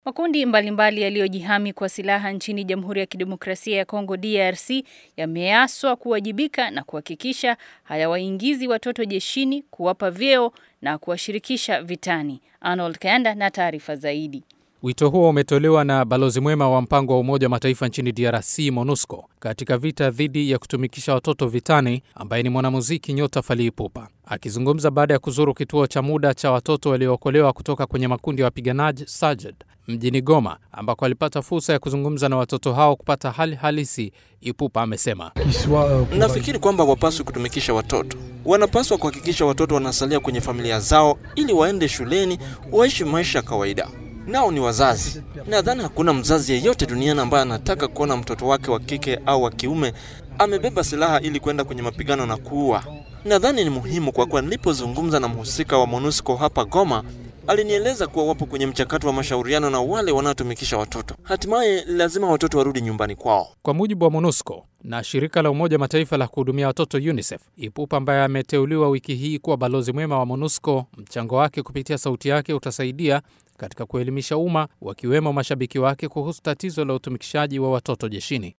Makundi mbalimbali yaliyojihami kwa silaha nchini Jamhuri ya Kidemokrasia ya Kongo DRC yameaswa kuwajibika na kuhakikisha hayawaingizi watoto jeshini, kuwapa vyeo na kuwashirikisha vitani. Arnold Kayanda na taarifa zaidi. Wito huo umetolewa na balozi mwema wa mpango wa Umoja wa Mataifa nchini DRC, MONUSCO, katika vita dhidi ya kutumikisha watoto vitani, ambaye ni mwanamuziki nyota Fally Ipupa. Akizungumza baada ya kuzuru kituo cha muda cha watoto waliookolewa kutoka kwenye makundi ya wapiganaji SAJED mjini Goma, ambako alipata fursa ya kuzungumza na watoto hao kupata hali halisi, Ipupa amesema Nafikiri kwamba wapaswi kutumikisha watoto, wanapaswa kuhakikisha watoto wanasalia kwenye familia zao ili waende shuleni, waishi maisha ya kawaida nao ni wazazi. Nadhani hakuna mzazi yeyote duniani ambaye anataka kuona mtoto wake wa kike au wa kiume amebeba silaha ili kwenda kwenye mapigano na kuua. Nadhani ni muhimu kwa kuwa nilipozungumza na mhusika wa MONUSCO hapa Goma, alinieleza kuwa wapo kwenye mchakato wa mashauriano na wale wanaotumikisha watoto. Hatimaye lazima watoto warudi nyumbani kwao. Kwa mujibu wa MONUSCO na shirika la Umoja Mataifa la kuhudumia watoto UNICEF, Ipupa ambaye ameteuliwa wiki hii kuwa balozi mwema wa MONUSCO, mchango wake kupitia sauti yake utasaidia katika kuelimisha umma wakiwemo mashabiki wake kuhusu tatizo la utumikishaji wa watoto jeshini.